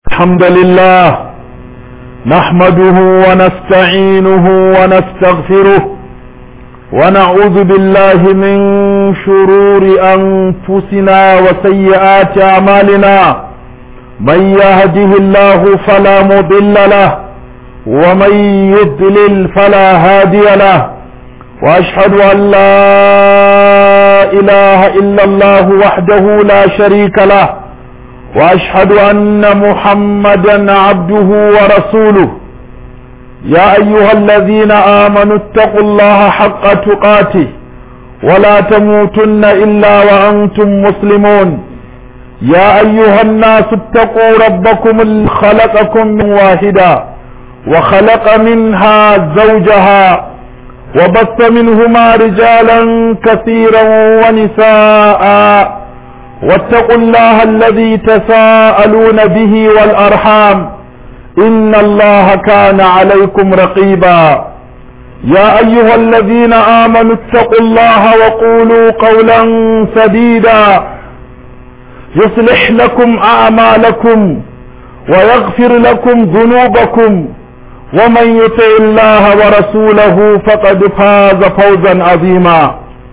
الحمد لله نحمده ونستعينه ونستغفره ونعوذ بالله من شرور أنفسنا وسيئات أعمالنا من يهده الله فلا مضل له ومن يضلل فلا هادي له وأشهد أن لا إله إلا الله وحده لا شريك له واشهد ان محمدا عبده ورسوله يا ايها الذين امنوا اتقوا الله حق تقاته ولا تموتن الا وانتم مسلمون يا ايها الناس اتقوا ربكم الذي خلقكم من واحدا وخلق منها زوجها وبث منهما رجالا كثيرا ونساء واتقوا الله الذي تساءلون به والأرحام إن الله كان عليكم رقيبا يا أيها الذين آمنوا اتقوا الله وقولوا قولا سديدا يصلح لكم أعمالكم ويغفر لكم ذنوبكم ومن يطع الله ورسوله فقد فاز فوزا عظيما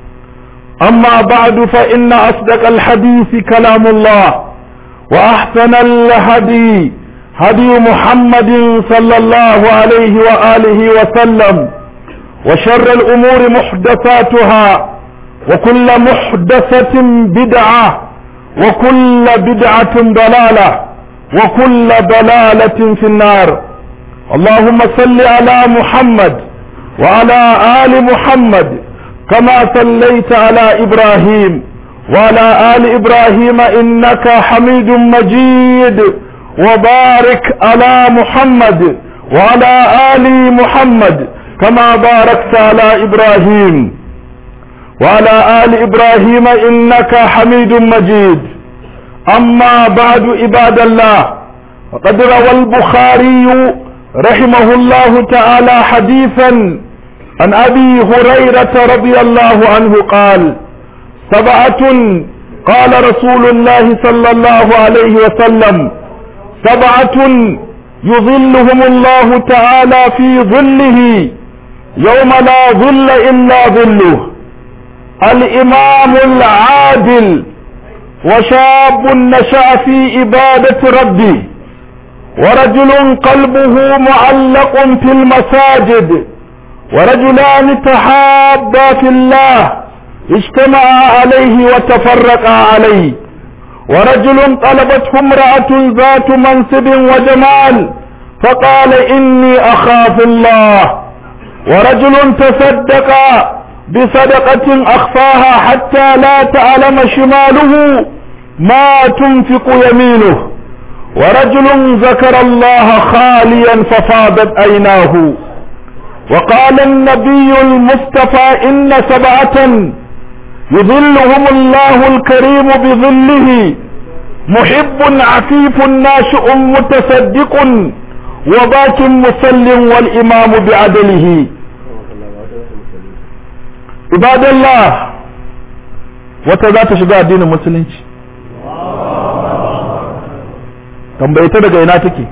أما بعد فإن أصدق الحديث كلام الله وأحسن الهدي هدي محمد صلى الله عليه وآله وسلم وشر الأمور محدثاتها وكل محدثة بدعة وكل بدعة ضلالة وكل ضلالة في النار اللهم صل على محمد وعلى آل محمد كما صليت على إبراهيم وعلى آل إبراهيم إنك حميد مجيد وبارك على محمد وعلى آل محمد كما باركت على إبراهيم وعلى آل إبراهيم إنك حميد مجيد أما بعد عباد الله وقد روى البخاري رحمه الله تعالى حديثا عن ابي هريره رضي الله عنه قال سبعه قال رسول الله صلى الله عليه وسلم سبعه يظلهم الله تعالى في ظله يوم لا ظل الا ظله الامام العادل وشاب نشا في عباده ربه ورجل قلبه معلق في المساجد ورجلان تحابا في الله اجتمعا عليه وتفرقا عليه ورجل طلبته امرأة ذات منصب وجمال فقال إني أخاف الله ورجل تصدق بصدقة أخفاها حتى لا تعلم شماله ما تنفق يمينه ورجل ذكر الله خاليا ففاضت عيناه وقال النبي المصطفى إن سبعة يظلهم الله الكريم بظله محب عفيف ناشئ متصدق وباك مسل والإمام بعدله عباد الله وتذات شجاع دين المسلمين tambayta daga ina take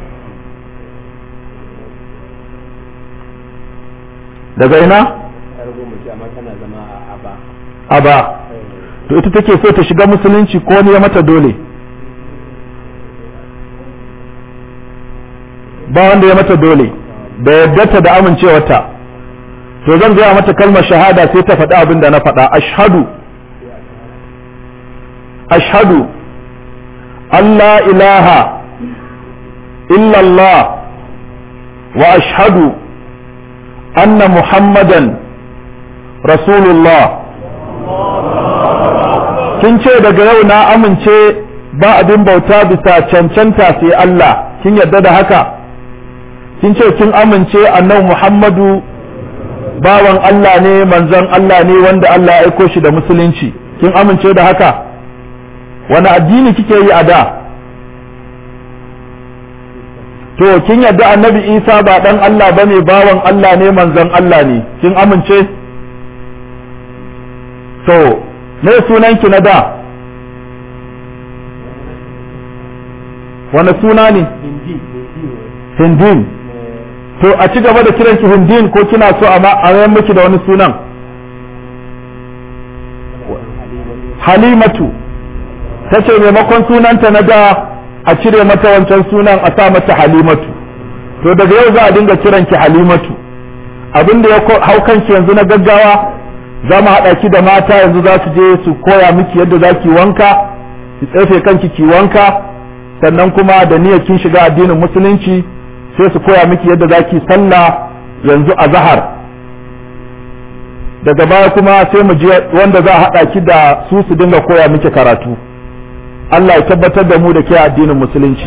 daga ina aba to ita take so ta shiga musulunci ko ne ya mata dole ba wanda ya mata dole da yadda da amincewarta to zan gaya mata kalmar shahada sai ta faɗi abin da na faɗa ashhadu ashhadu Allah ilaha illallah wa ashhadu anna muhammadan rasulullah kin ce daga yau na amince ba abin bauta bisa cancanta sai Allah kin yarda da haka kin ce kin amince annabi muhammadu bawan Allah ne manzon Allah ne wanda Allah ya aiko shi da musulunci kin amince da haka wani addini kike yi a da to kin yadda annabi isa ba dan Allah bane bawan Allah ne manzon Allah ne kin amince to me sunanki na da wani suna ne hindin to a ci gaba da kiranki hindin ko kina so a mayan miki da wani sunan halimatu ta ce maimakon sunanta na da a cire mata wancan sunan a sa mata halimatu to daga yau za a dinga kiranki halimatu abin da ya hau kanki yanzu na gaggawa za mu haɗa ki da mata yanzu za su je su koya miki yadda za ki wanka ki tsefe kanki ki wanka sannan kuma da niyyar kin shiga addinin musulunci sai su koya miki yadda za ki sallah yanzu a zahar daga baya kuma sai mu je wanda za a haɗa ki da su su dinga koya miki karatu Allah ya tabbatar da mu da ke addinin musulunci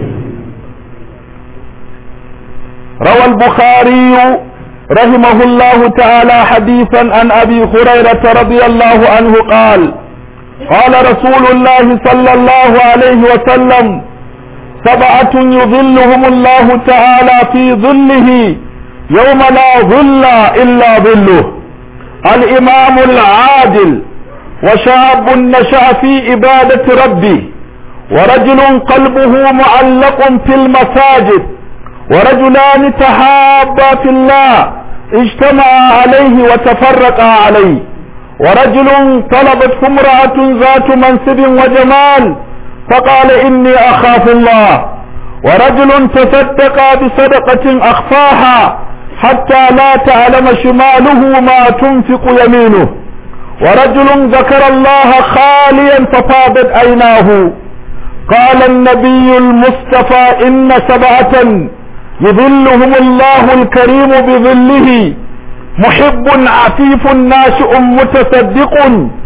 rawal bukhari رحمه الله تعالى حديثا عن أبي هريرة رضي الله عنه قال قال رسول الله صلى الله عليه وسلم سبعة يظلهم الله تعالى في ظله يوم لا ظل إلا ظله الإمام العادل وشاب نشأ في عبادة ربه ورجل قلبه معلق في المساجد ورجلان تحابا في الله اجتمعا عليه وتفرقا عليه ورجل طلبته امرأة ذات منصب وجمال فقال إني أخاف الله ورجل تصدق بصدقة أخفاها حتى لا تعلم شماله ما تنفق يمينه ورجل ذكر الله خاليا ففاضت عيناه قال النبي المصطفى إن سبعة يظلهم الله الكريم بظله محب عفيف ناشئ متصدق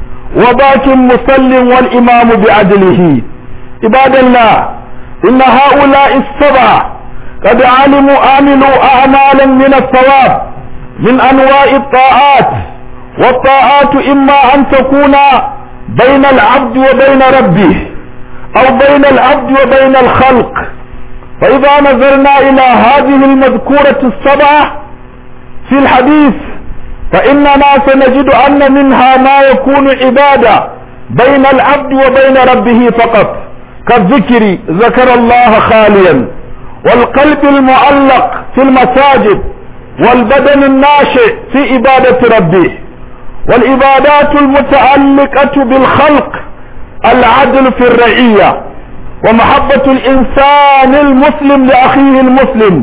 وباك مسل والإمام بعدله عباد الله إن هؤلاء السبع قد علموا عملوا أعمالا من الثواب من أنواع الطاعات والطاعات إما أن تكون بين العبد وبين ربه أو بين العبد وبين الخلق فإذا نظرنا إلى هذه المذكورة السبعة في الحديث فإننا سنجد أن منها ما يكون عبادة بين العبد وبين ربه فقط كالذكر ذكر الله خاليا والقلب المعلق في المساجد والبدن الناشئ في عبادة ربه والعبادات المتعلقة بالخلق العدل في الرعية ومحبة الإنسان المسلم لأخيه المسلم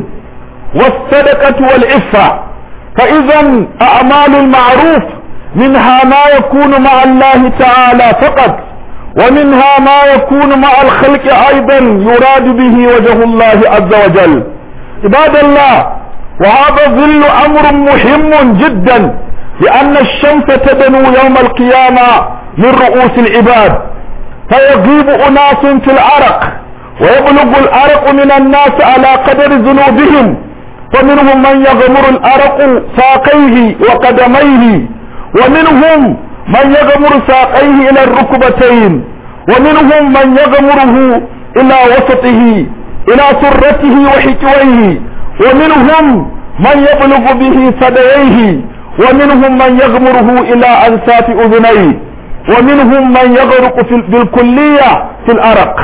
والصدقة والعفة فإذا أعمال المعروف منها ما يكون مع الله تعالى فقط ومنها ما يكون مع الخلق أيضا يراد به وجه الله عز وجل عباد الله وهذا ظل أمر مهم جدا لأن الشمس تدنو يوم القيامة من رؤوس العباد فيغيب أناس في العرق ويبلغ العرق من الناس على قدر ذنوبهم فمنهم من يغمر العرق ساقيه وقدميه ومنهم من يغمر ساقيه إلى الركبتين ومنهم من يغمره إلى وسطه إلى سرته وحكويه ومنهم من يبلغ به ثدييه ومنهم من يغمره إلى أنساف أذنيه ومنهم من يغرق في بالكلية في الأرق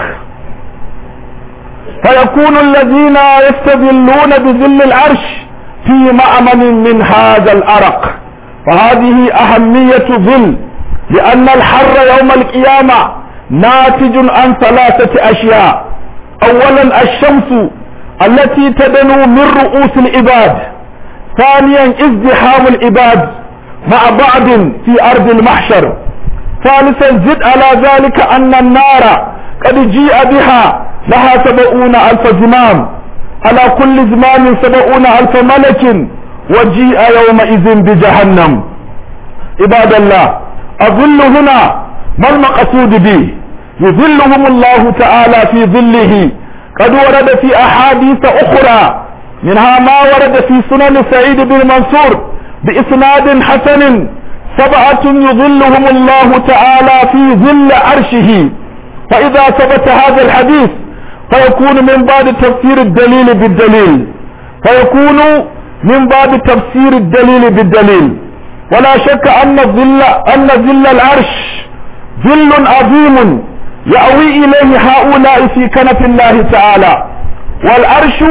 فيكون الذين يستذلون بذل العرش في مأمن من هذا الأرق فهذه أهمية ظل لأن الحر يوم القيامة ناتج عن ثلاثة أشياء أولا الشمس التي تدنو من رؤوس العباد ثانيا ازدحام العباد مع بعض في أرض المحشر ثالثا زد على ذلك أن النار قد جيء بها لها سبعون ألف زمام على كل زمام سبعون ألف ملك وجيء يومئذ بجهنم عباد الله الظل هنا ما المقصود به يظلهم الله تعالى في ظله قد ورد في أحاديث أخرى منها ما ورد في سنن سعيد بن منصور بإسناد حسن سبعة يظلهم الله تعالى في ظل عرشه فإذا ثبت هذا الحديث فيكون من باب تفسير الدليل بالدليل فيكون من باب تفسير الدليل بالدليل ولا شك أن ظل أن ظل العرش ظل عظيم يأوي إليه هؤلاء في كنف الله تعالى والعرش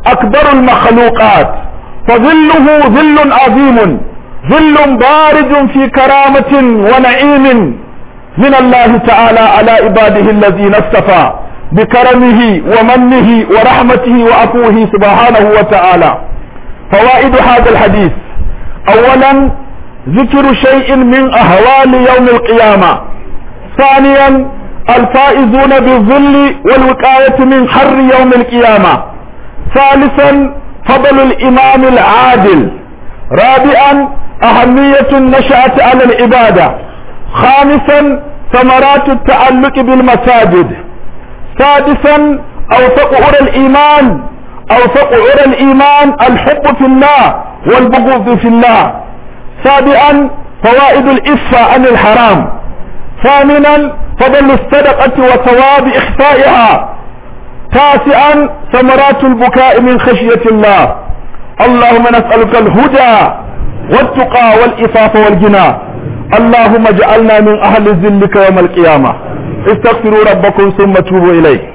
أكبر المخلوقات فظله ظل عظيم ظل بارد في كرامة ونعيم من الله تعالى على عباده الذين اصطفى بكرمه ومنه ورحمته وعفوه سبحانه وتعالى فوائد هذا الحديث اولا ذكر شيء من اهوال يوم القيامة ثانيا الفائزون بالظل والوقاية من حر يوم القيامة ثالثا فضل الامام العادل رابعا اهمية النشأة على العبادة خامسا ثمرات التعلق بالمساجد سادسا اوثق عرى الايمان اوثق عرى الايمان الحب في الله والبغض في الله سابعا فوائد الإفة عن الحرام ثامنا فضل الصدقة وثواب إخفائها تاسعا ثمرات البكاء من خشية الله اللهم نسألك الهدى والتقى والإفاف والجنى اللهم اجعلنا من أهل ذلك يوم القيامة استغفروا ربكم ثم توبوا إليه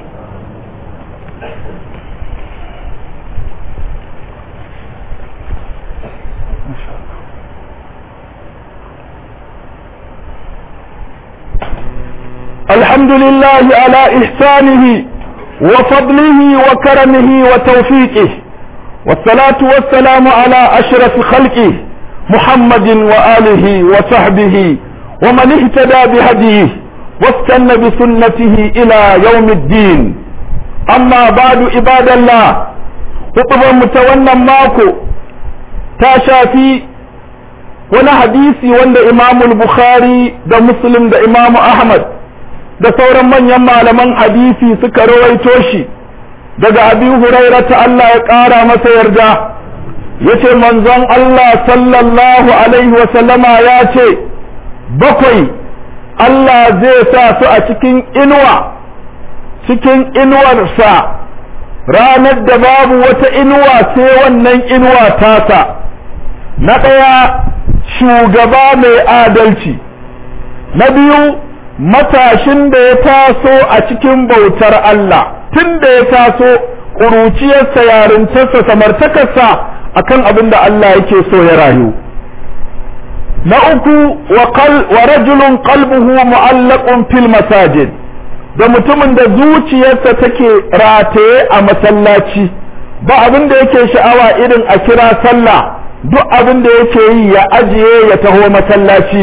الحمد لله على إحسانه وفضله وكرمه وتوفيقه والصلاة والسلام على أشرف خلقه محمد وآله وصحبه ومن اهتدى بهديه واستنى بسنته إلى يوم الدين أما بعد عباد الله خطبا متونا ماكو تاشا في wani hadisi wanda imamul bukhari da muslim da imamu ahmad da sauran manyan malaman hadisi suka rawaito shi daga abi huraira ta Allah ya ƙara masa yarda yace manzon Allah sallallahu alaihi wa sallama ya ce bakwai Allah zai sa su a cikin inuwa cikin inuwarsa ranar da babu wata inuwa sai wannan inuwa tasa na ɗaya shugaba mai adalci na biyu matashin da ya taso a cikin bautar Allah tun da ya taso ƙuruciyarsa yarintarsa samartakarsa akan abin da Allah yake so ya rayu na uku wa rajulun qalbuhu mu'allaqun fil masajid da mutumin da zuciyarsa take rataye a masallaci ba abin da yake sha'awa irin a kira sallah duk abin da yake yi ya ajiye ya taho masallaci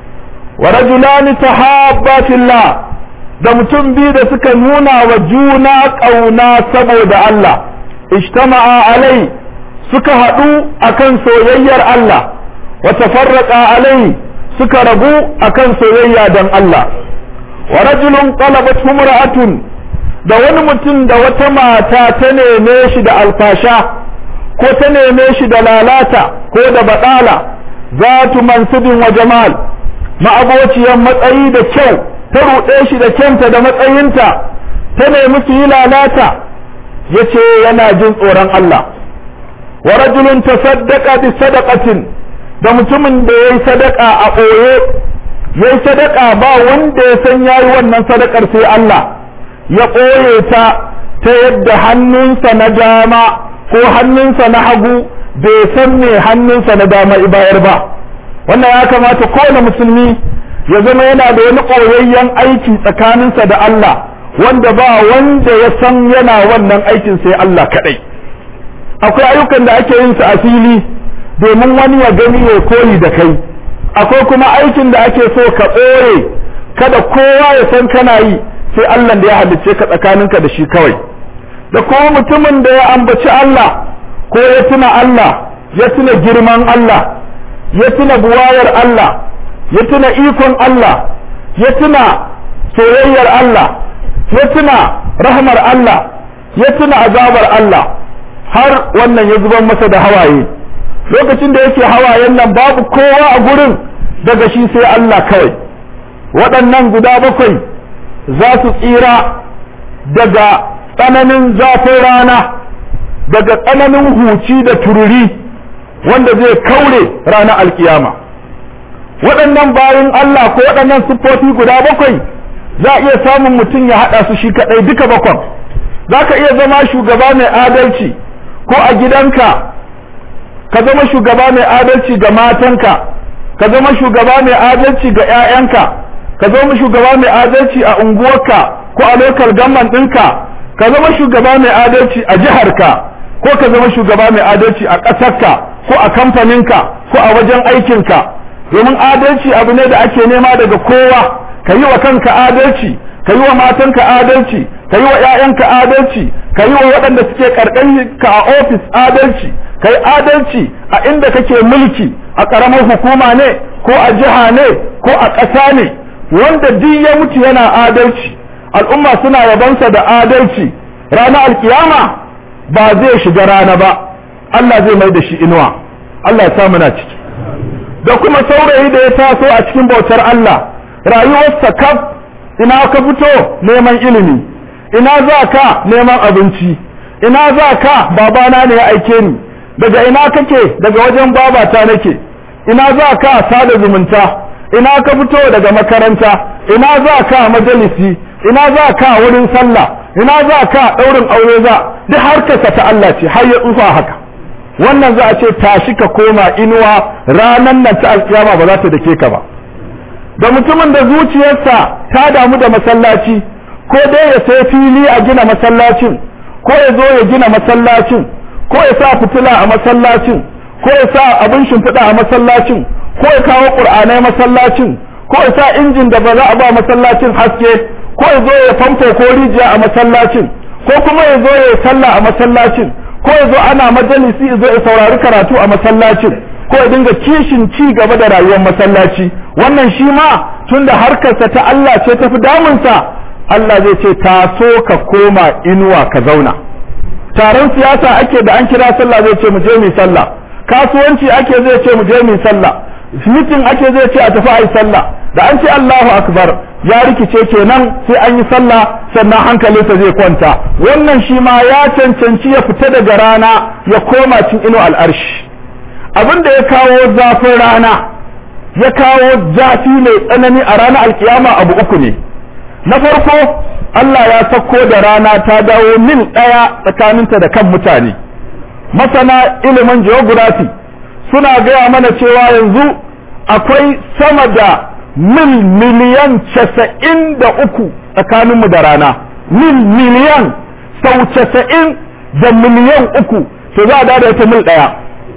wa rajulani tahabba fillah da mutum biyu da suka nuna wa juna ƙauna saboda Allah ijtama'a alai suka haɗu akan soyayyar Allah wa tafarraqa alai suka rabu akan soyayya dan Allah wa rajulun qalabat humra'atun da wani mutum da wata mata ta neme shi da alfasha ko ta neme shi da lalata ko da baɗala zatu mansubin wa jamal ma'abociyar matsayi da kyau ta ruɗe shi da kyanta da matsayinta ta nemi su yi lalata ya ce yana jin tsoron Allah wa rajulun tasaddaqa bi sadaqatin da mutumin da yayi sadaka a ɓoye yayi sadaka ba wanda ya san yayi wannan sadakar sai Allah ya ɓoye ta ta yadda hannunsa na dama ko hannunsa na hagu bai san me hannunsa na dama ibayar ba wannan ya kamata kowane musulmi ya zama yana da wani ɓoyayyen aiki tsakaninsa da Allah wanda ba wanda ya san yana wannan aikin sai Allah kaɗai akwai ayyukan da ake yin su a fili domin wani ya gani ya koyi da kai akwai kuma aikin da ake so ka ɓoye kada kowa ya san kana yi sai Allah da ya halicce ka tsakaninka da shi kawai da kuma mutumin da ya ambaci Allah ko ya tuna Allah ya tuna girman Allah ya tuna buwayar Allah ya tuna ikon Allah ya tuna soyayyar Allah ya tuna rahmar Allah ya tuna azabar Allah har wannan ya zuban masa da hawaye lokacin da yake hawayen nan babu kowa a gurin daga shi sai Allah kawai waɗannan guda bakwai za su tsira daga tsananin zafin rana daga tsananin huci da tururi wanda zai kaure ranar alkiyama waɗannan bayan Allah ko waɗannan siffofi guda bakwai za a iya samun mutum ya haɗa su shi kaɗai duka bakwan za ka iya zama shugaba mai adalci ko a gidanka ka zama shugaba mai adalci ga matanka ka zama shugaba mai adalci ga 'ya'yanka ka zama shugaba mai adalci a unguwarka ko a lokal gamman ɗinka ka zama shugaba mai adalci a jiharka ko ka zama shugaba mai adalci a ƙasarka ko a kamfaninka ko a wajen aikinka domin adalci abu ne da ake nema daga kowa ka yi wa kanka adalci ka yi wa matanka adalci ka yi wa 'ya'yanka adalci ka yi wa waɗanda suke ka a ofis adalci ka yi adalci a inda kake mulki a ƙaramar hukuma ne ko a jiha ne ko a ƙasa ne wanda duk ya mutu yana adalci al'umma suna yabansa da adalci ranar alkiyama ba zai shiga rana ba Allah zai mai da shi inuwa Allah ya sa muna ciki da kuma saurayi da ya taso a cikin bautar Allah rayuwarsa kaf ina ka fito neman ilimi ina za ka neman abinci ina za ka babana ne ya aike ni daga ina kake daga wajen babata nake ina za ka sada zumunta ina ka fito daga makaranta ina za ka majalisi ina za ka wurin sallah ina za ka ɗaurin aure za duk harkarsa ta Allah ce har ya tsufa haka wannan za a ce tashi ka koma inuwa ranan nan ta alkiyama ba za ta dake ka ba da mutumin da zuciyarsa ta damu da masallaci ko dai ya sai fili a gina masallacin ko ya zo ya gina masallacin ko ya sa fitila a masallacin ko ya sa abin shimfiɗa a masallacin ko ya kawo ƙur'anai masallacin ko ya sa injin da ba za a ba masallacin haske ko ya zo ya famfo ko rijiya a masallacin ko kuma ya zo ya sallah a masallacin ko ya zo ana majalisi ya zo ya saurari karatu a masallacin ko ya dinga kishin ci gaba da rayuwar masallaci wannan shi ma tunda harkarsa ta Allah ce tafi damunsa Allah zai ce taso ka koma inuwa ka zauna taron siyasa ake da an kira sallah zai ce mu je mu sallah kasuwanci ake zai ce mu je mu sallah mitin ake zai ce a tafi ayi sallah da an ce Allahu akbar ya rikice kenan sai an yi sallah sannan hankalinsa zai kwanta wannan shi ma ya cancanci ya fita daga rana ya koma cin ino al'arshi abin da ya kawo zafin rana ya kawo zafi mai tsanani a ranar alkiyama abu uku ne na farko Allah ya sako da rana ta dawo mil ɗaya tsakaninta da kan mutane masana ilimin geography suna gaya mana cewa yanzu akwai sama da mil miliyan casa'in da uku tsakaninmu da rana mil miliyan sau casa'in da miliyan uku to za a da ita mil ɗaya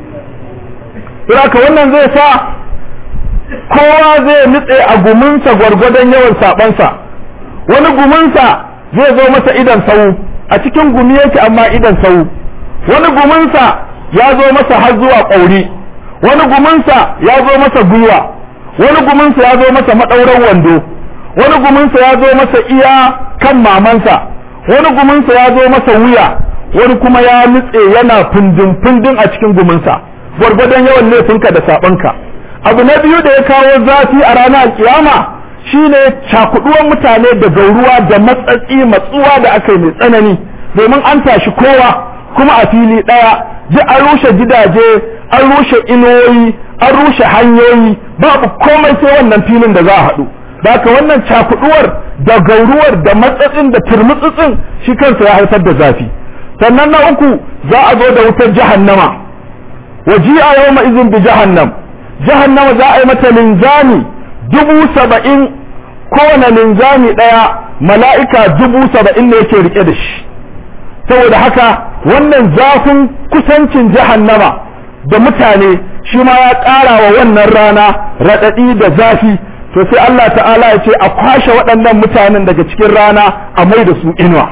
ka wannan zai sa kowa zai nutse a guminsa gwargwadon yawan saɓansa wani guminsa zai zo masa idan sau a cikin gumi yake amma idan sau wani guminsa ya zo masa har zuwa ƙauri wani guminsa ya zo masa gwiwa wani guminsa ya zo masa maɗauran wando wani guminsa ya zo masa iya kan mamansa wani guminsa ya zo masa wuya wani kuma ya nutse yana fundin fundin a cikin guminsa gwargwadon yawan laifinka da saɓonka abu na biyu da ya kawo zafi a ranar kiyama shine cakuduwan mutane da gauruwa da matsatsi matsuwa da aka yi mai tsanani domin an tashi kowa kuma a fili ɗaya ji an rushe gidaje an rushe inuwoyi an rushe hanyoyi babu komai sai wannan filin da za a haɗu da haka wannan cakuduwar da gauruwar da matsatsin da turmutsutsin shi kansa ya haifar da zafi sannan na uku za a zo da wutar jahannama waji'a yawma izin bi jahannam jahannama za a yi mata linzami dubu saba'in kowane linzami ɗaya mala'ika dubu saba'in ne yake rike da shi saboda haka wannan zafin kusancin jahannama da mutane shi ma ya ƙara wa wannan rana raɗaɗi da zafi to sai Allah ta'ala ya ce a kwashe waɗannan mutanen daga cikin rana a mai da su inuwa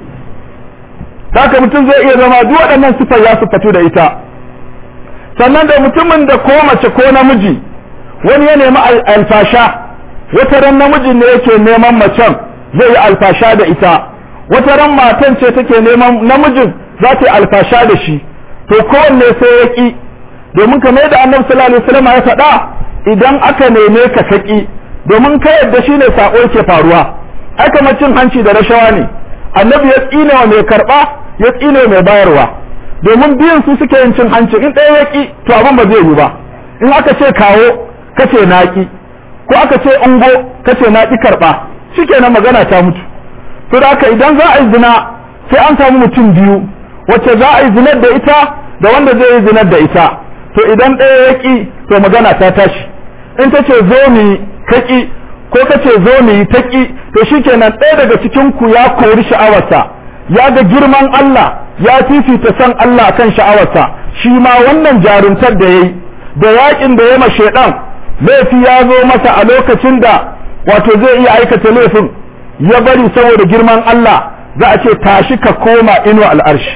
haka mutum zai iya zama duk waɗannan sifar ya fito da ita sannan da mutumin da ko mace ko namiji wani ya nemi alfasha wata ran namijin ne yake neman macen zai yi alfasha da ita wata ran matan ce take neman namijin za ta yi alfasha da shi to kowanne sai ya ki domin kamar da annabi sallallahu alaihi wasallam ya faɗa idan aka neme ka kaki domin ka yadda shine sako yake faruwa ai kamar cin hanci da rashawa ne annabi ya tsine wa mai karba ya tsine mai bayarwa domin biyan su suke yin cin hanci in ɗaya ya ki to abin ba zai yi ba in aka ce kawo kace na ki ko aka ce ungo kace na ki karba shikenan magana ta mutu to da haka idan za a yi zina sai an samu mutum biyu wacce za a yi zinar da ita da wanda zai yi zinar da ita to idan ɗaya ya ƙi to magana ta tashi in ta ce zo mu yi ka ƙi ko ka ce zo mu yi ta ƙi to shikenan ɗaya daga cikin ku ya kori sha'awarsa ya ga girman Allah ya fifita san Allah kan sha'awarsa shi ma wannan jarumtar da yayi da yakin da ya ma shedan laifi ya zo masa a lokacin da wato zai iya aikata laifin ya bari saboda girman Allah za a ce tashi ka koma inu al'arshi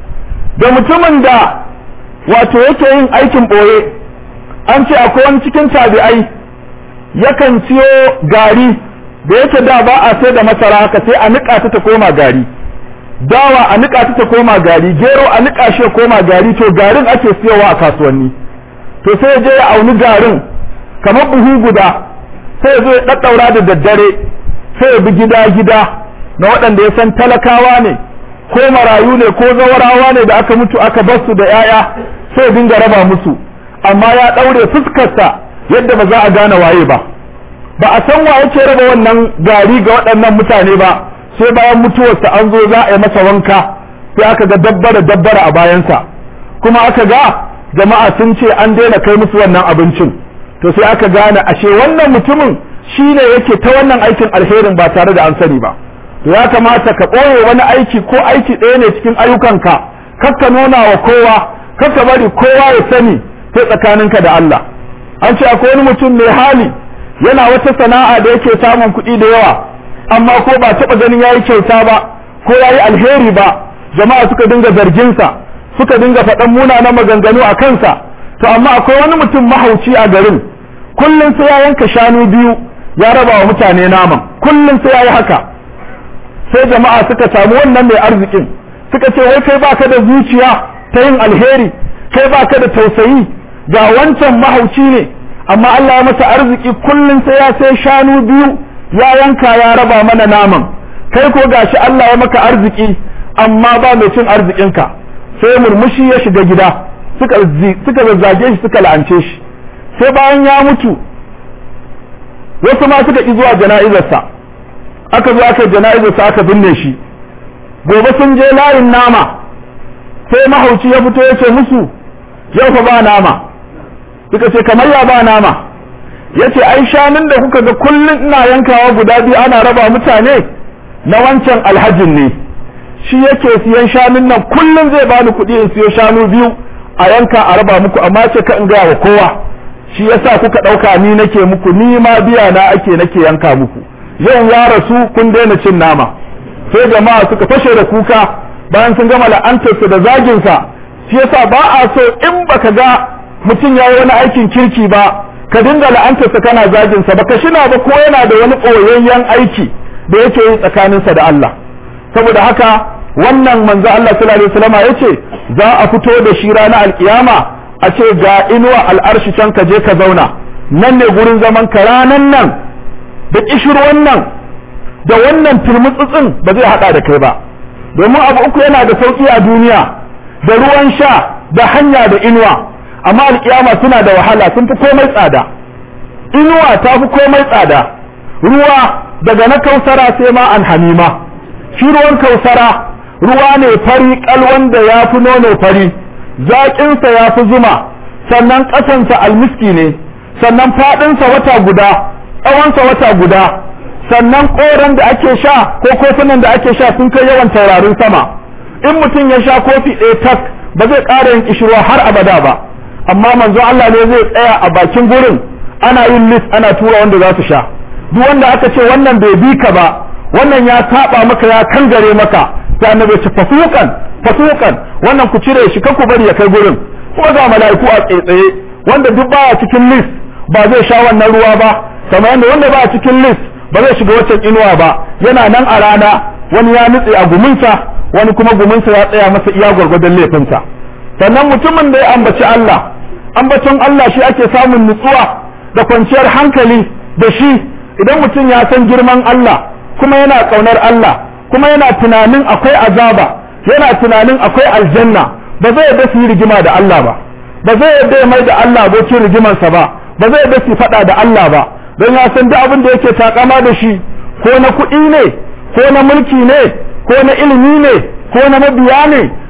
da mutumin da wato yake yin aikin ɓoye an ce akwai wani cikin tabi'ai yakan siyo gari da yake da ba a sai da masara haka sai a niƙa ta ta koma gari dawa a niƙa ta ta koma gari gero a niƙa shi ya koma gari to garin ake siyowa a kasuwanni to sai je ya auni garin kamar buhu guda sai ya zo ya ɗaɗɗaura da daddare sai ya bi gida gida na waɗanda ya san talakawa ne ko marayu ne ko zawarawa ne da aka mutu aka bar su da 'ya'ya sai ya dinga raba musu amma ya ɗaure fuskarsa yadda ba za a gane waye ba ba a san wa yake raba wannan gari ga waɗannan mutane ba sai bayan mutuwarsa an zo za a yi masa wanka sai aka ga dabbara dabbara a bayansa kuma aka ga jama'a sun ce an daina kai musu wannan abincin to sai aka gane ashe wannan mutumin shine yake ta wannan aikin alherin ba tare da an sani ba to ya kamata ka ɓoye wani aiki ko aiki ɗaya ne cikin ayyukanka kakka nuna wa kowa kakka bari kowa ya sani sai tsakaninka da Allah an ce akwai wani mutum mai hali yana wata sana'a da yake samun kuɗi da yawa amma ko ba taɓa ganin yayi kyauta ba ko yayi alheri ba jama'a suka dinga zarginsa suka dinga faɗan munanan maganganu a kansa to amma akwai wani mutum mahauci a garin kullum sai ya yanka shanu biyu ya raba wa mutane naman kullum sai ya yi haka sai jama'a suka samu wannan mai arzikin suka ce wai kai baka da zuciya ta yin alheri kai baka da tausayi ga wancan mahauci ne amma Allah ya masa arziki kullum sai ya sai shanu biyu ya yanka ya raba mana naman kai ko gashi Allah ya maka arziki amma ba mai cin arzikinka sai murmushi ya shiga gida suka suka zazzage shi suka la'ance shi sai bayan ya mutu wasu ma suka ki zuwa jana'izarsa aka zo aka jana'izarsa aka binne shi gobe sun je layin nama sai mahauci ya fito ya ce musu yau fa ba nama suka ce kamar ya ba nama ya ce ai shanun da kuka ga kullum ina yankawa guda biyu ana raba mutane na wancan alhajin ne shi yake siyan shanun nan kullum zai bani kuɗi in siyo shanu biyu a yanka a raba muku amma ce ka in gaya wa kowa shi yasa kuka ɗauka ni nake muku ni ma biya na ake nake yanka muku yau ya rasu kun daina cin nama sai jama'a suka fashe da kuka bayan sun gama la'antarsa da zaginsa shi yasa ba a so in baka ga mutum ya yi wani aikin kirki ba ka dinga la'antarsa kana zaginsa ba ka shina ba ko yana da wani ɓoyayyen aiki da yake yi tsakaninsa da Allah saboda haka wannan manzo Allah sallallahu alaihi wasallam yace za a fito da shi ranar alkiyama a ce ga inuwa al'arshi can ka je ka zauna nan ne gurin zaman ka ranan nan da kishirwan nan da wannan turmutsutsin ba zai hada da kai ba domin abu uku yana da sauki a duniya da ruwan sha da hanya da inuwa amma alkiyama suna da wahala sun fi komai tsada inuwa ta fi komai tsada ruwa daga na kausara sai ma an hamima shi ruwan kausara ruwa ne fari kal wanda ya fi nono fari zaƙinsa ya fi zuma sannan ƙasansa almiski ne sannan faɗinsa wata guda tsawonsa wata guda sannan ƙoran da ake sha ko kofunan da ake sha sun kai yawan taurarin sama in mutum ya sha kofi ɗaya tak ba zai ƙara yin kishirwa har abada ba amma manzo Allah ne zai tsaya a bakin gurin ana yin list ana tura wanda za su sha duk wanda aka ce wannan bai bi ka ba wannan ya saba maka ya kangare maka sai annabi ce fasukan fasukan wannan ku cire shi ku bari ya kai gurin ko ga mala'iku a tsaitsaye wanda duk baya cikin list ba zai sha wannan ruwa ba kamar yadda wanda baya cikin list ba zai shiga waccan inuwa ba yana nan a rana wani ya nutse a guminsa wani kuma guminsa ya tsaya masa iya gwargwadon laifinsa sannan mutumin da ya ambaci Allah ambacin Allah shi ake samun nutsuwa da kwanciyar hankali da shi idan mutum ya san girman Allah kuma yana ƙaunar Allah kuma yana tunanin akwai azaba yana tunanin akwai aljanna ba zai yarda su yi rigima da Allah ba ba zai yarda ya mai da Allah abokin rigimarsa ba ba zai yarda su faɗa da Allah ba don ya san duk abin da yake takama da shi ko na kuɗi ne ko na mulki ne ko na ilimi ne ko na mabiya ne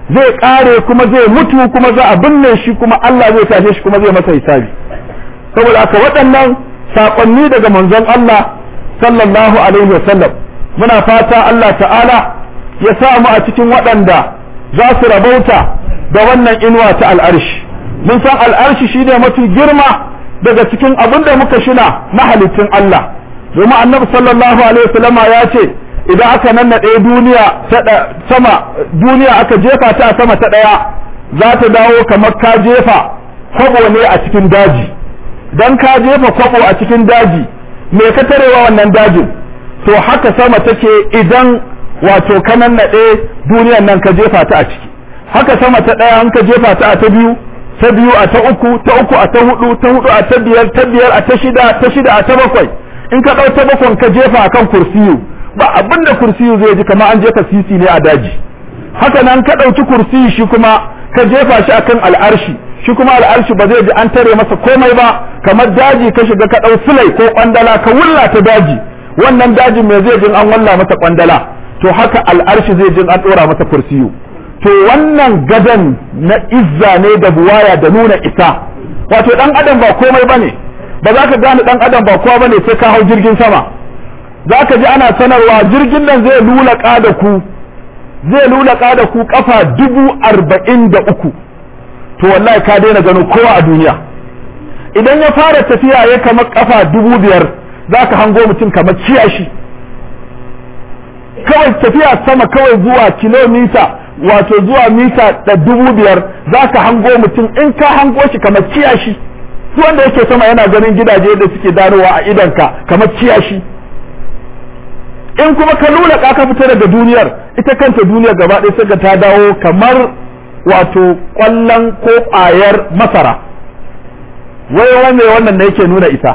zai kare kuma zai mutu kuma za a binne shi kuma Allah zai tashe shi kuma zai masa hisabi saboda haka waɗannan saƙonni daga manzon Allah sallallahu alaihi wasallam muna fata Allah ta'ala ya sa mu a cikin waɗanda za su rabauta da wannan inuwa ta al'arshi mun san al'arshi shine mafi girma daga cikin abin da muka shina na halittun Allah domin annabi sallallahu alaihi wasallam ya ce idan aka nannaɗe duniya sama duniya aka jefa ta a sama ta ɗaya za ta dawo kamar ka jefa kwabo ne a cikin daji dan ka jefa kwabo a cikin daji me ka tarewa wannan dajin to haka sama take idan wato ka nannaɗe duniyan nan ka jefa ta a ciki haka sama ta ɗaya an ka jefa ta a ta biyu ta biyu a ta uku ta uku a ta hudu ta hudu a ta biyar ta biyar a ta shida ta shida a ta bakwai in ka ɗau ta bakwai ka jefa akan kursiyu ba abin da kursiyu zai ji kamar an jefa sisi ne a daji haka nan ka ɗauki kursiyu shi kuma ka jefa shi akan al'arshi shi kuma al'arshi ba zai ji an tare masa komai ba kamar daji ka shiga ka ɗau sulai ko kwandala ka wulla ta daji wannan dajin me zai jin an walla masa kwandala to haka al'arshi zai jin an ɗora masa kursiyu to wannan gadan na izza ne da buwaya da nuna isa wato dan adam ba komai bane ba za ka gane dan adam ba kowa bane sai ka hau jirgin sama za ka ji ana sanarwa jirgin nan zai lulaka da ku zai lulaka da ku kafa dubu arba'in da uku to wallahi ka daina gano kowa a duniya idan ya fara tafiya ya kamar kafa dubu biyar za ka hango mutum kamar ciyashi kawai tafiya sama kawai zuwa kilomita wato zuwa mita da dubu biyar za ka hango mutum in ka hango shi kamar ciyashi su wanda yake sama yana ganin gidaje da suke darowa a idanka kamar ciyashi in kuma ka lula ka fita daga duniyar ita kanta duniyar gaba ɗaya sai ta dawo kamar wato ƙwallon ko ƙwayar masara wai wanne wannan da yake nuna isa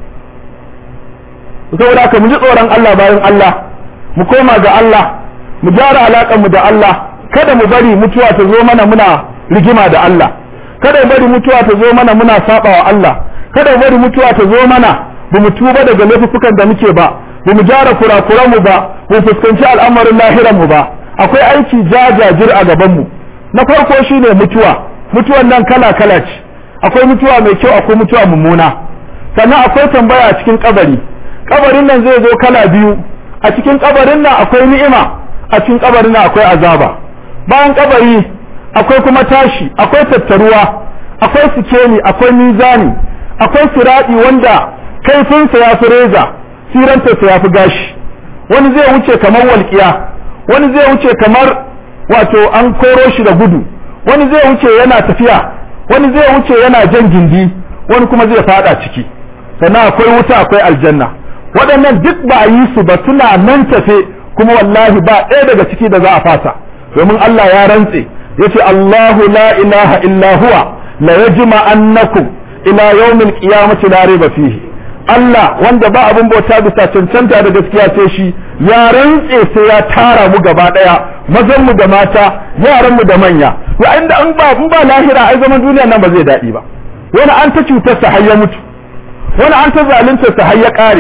saboda haka mu ji tsoron Allah bayan Allah mu koma ga Allah mu gyara alaƙar mu da Allah kada mu bari mutuwa ta zo mana muna rigima da Allah kada mu bari mutuwa ta zo mana muna saba wa Allah kada mu bari mutuwa ta zo mana ba mu tuba daga laifukan da muke ba ba mu gyara kurakuran mu ba ba mu fuskanci al'amarin lahiran mu ba akwai aiki jajajir a gaban mu na farko shine mutuwa mutuwan nan kala kala ce akwai mutuwa mai kyau akwai mutuwa mummuna sannan akwai tambaya a cikin kabari kabarin nan zai zo kala biyu a cikin kabarin nan akwai ni'ima a cikin kabarin nan akwai azaba bayan kabari akwai kuma tashi akwai tattaruwa akwai sikeli akwai mizani akwai siradi wanda kaifinsa ya fi reza sirantarsa ya fi gashi wani zai wuce kamar walƙiya wani zai wuce kamar wato an koro shi da gudu wani zai wuce yana tafiya wani zai wuce yana jan gindi wani kuma zai fada ciki sannan akwai wuta akwai aljanna waɗannan duk ba a yi su ba suna nan tafe kuma wallahi ba ɗaya daga ciki da za a fasa domin Allah ya rantse yace Allahu la ilaha illa huwa la yajma annakum ila yawmil qiyamati la rayba fihi Allah wanda ba abin bauta bisa cancanta da gaskiya sai shi ya rantse sai ya tara mu gaba daya mazan mu da mata yaran mu da manya wa inda an ba in ba lahira ai zaman duniya nan ba zai dadi ba wani an ta cutar sa har ya mutu wani an ta zalunta sa har ya kare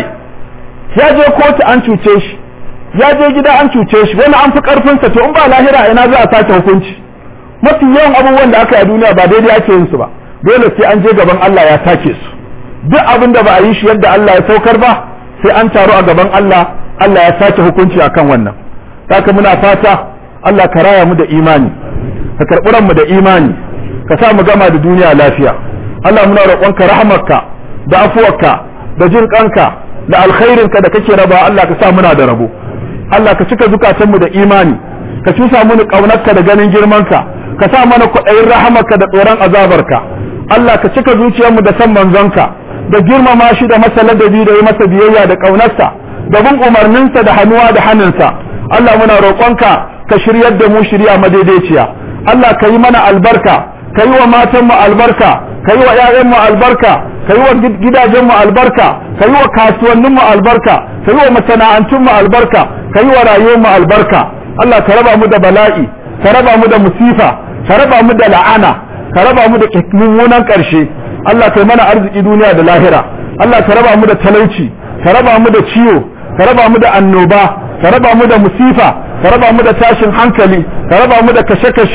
ya je kotu an cuce shi ya je gida an cuce shi wani an fi karfinsa to in ba lahira ina za a sake hukunci mafi yawan abubuwan da aka yi a duniya ba daidai ake yin su ba dole sai an je gaban Allah ya sake su duk abin da ba a yi shi yadda Allah ya saukar ba sai an taru a gaban Allah Allah ya sake hukunci akan wannan haka muna fata Allah ka raya mu da imani ka karɓi mu da imani ka sa mu gama da duniya lafiya Allah muna roƙonka rahmarka da afuwarka da jin kanka da alkhairinka da kake raba Allah ka sa muna da rabo Allah ka cika zukatanmu da imani ka cusa mu ƙaunarka da ganin girmanka ka sa mana kwaɗayin rahamarka da tsoron azabarka Allah ka cika zuciyarmu da san manzonka da girmama shi da masa ladabi da yi masa biyayya da ƙaunarsa da bin umarninsa da hannuwa da hannunsa Allah muna roƙonka ka shiryar da mu shirya madaidaiciya Allah ka yi mana albarka ka yi wa matanmu albarka ka yi wa ‘ya'yanmu albarka ka yi wa gidajenmu albarka ka yi wa kasuwanninmu albarka ka yi wa masana'antunmu albarka ka yi wa rayuwarmu albarka Allah ka raba mu da bala'i ka raba mu da musifa ka raba mu da la'ana ka raba mu da mummunan ƙarshe Allah ka yi mana arziki duniya da lahira Allah ka raba mu da talauci ka raba mu da ciwo ka raba mu da annoba ka raba mu da musifa ka raba mu da tashin hankali ka raba mu da kashe-kashe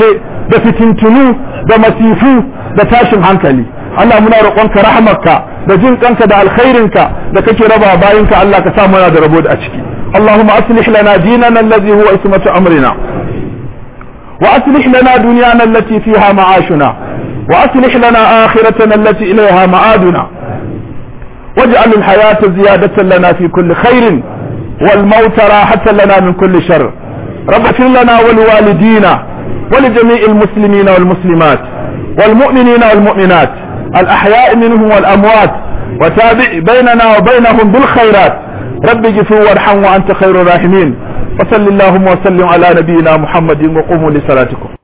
da fitintunu da masifu da tashin hankali Allah muna roƙonka rahmarka da jin kanka da alkhairinka da kake raba bayinka Allah ka sa muna da rabo a ciki Allahumma aslih lana dinana allazi huwa ismatu amrina wa aslih lana dunyana allati fiha ma'ashuna wa aslih lana akhiratana allati ilayha ma'aduna واجعل الحياة زيادة لنا في كل خير والموت راحة لنا من كل شر رب اغفر لنا ولوالدينا ولجميع المسلمين والمسلمات والمؤمنين والمؤمنات الأحياء منهم والأموات وتابع بيننا وبينهم بالخيرات رب اغفر وارحم وأنت خير الراحمين وصل اللهم وسلم على نبينا محمد وقوموا لصلاتكم